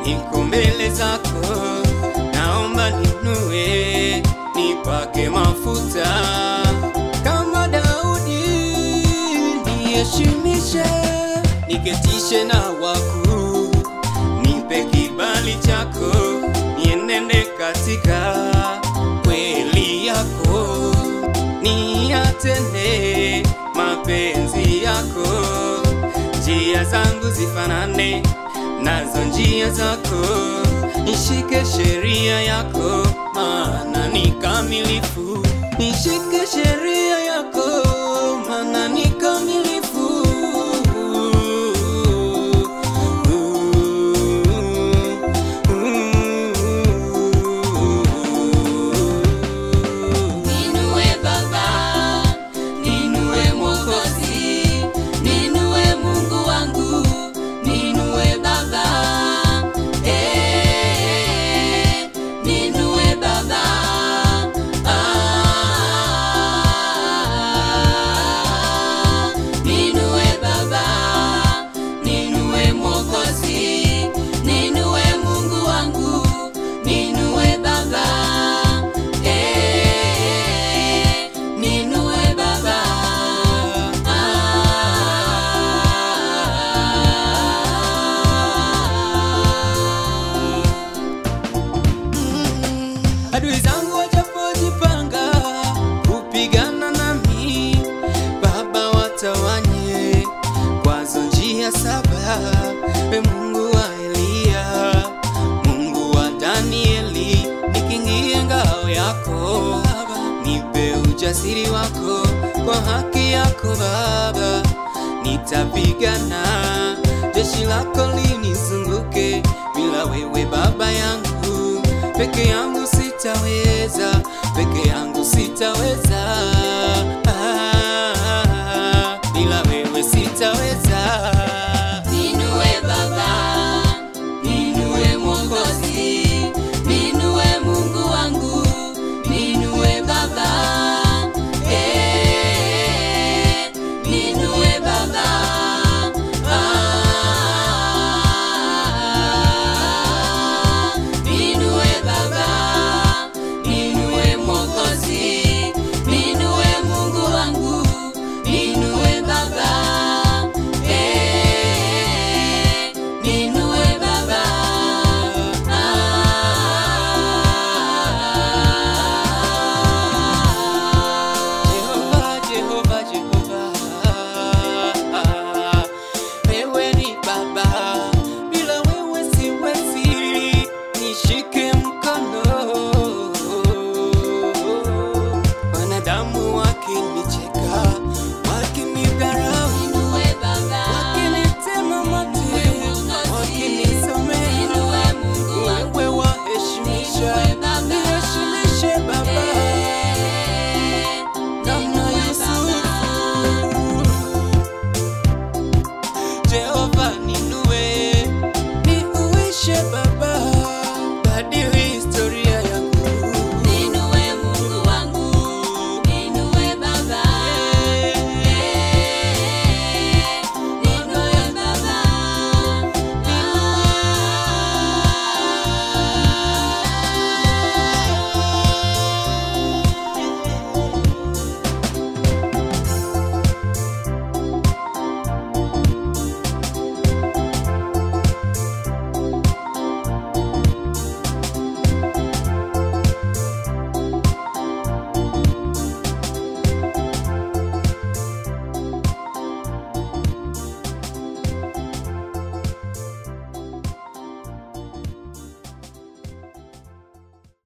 niko mbele zako, naomba ninue, nipake mafuta kama Daudi, niheshimishe, niketishe na wakuu, nipe kibali chako, nienende katika kweli yako, niyatende mapenzi yako, njia zangu zifanane nazo njia zako, nishike sheria yako, maana ni kamilifu. Nishike sheria yako, maana ni kamilifu. Ninue Baba, ninue Mwokozi, ninue Mungu wangu, ninue Baba, eh, ninue Baba, ah, ninue Baba, ninue Mwokozi, ninue Mungu wangu, ninue Baba, eh, ninue Baba, ah. Adui zangu wajapojipanga kupigana nami, Baba watawanye kwazo njia saba. We Mungu wa Eliya, Mungu wa Danieli, nikingie ngao yako, nipe ujasiri wako kwa haki yako Baba, nitapigana jeshi lako linizunguke, bila wewe Baba yangu peke yangu sitaweza, peke yangu sitaweza, ah, bila wewe sitaweza.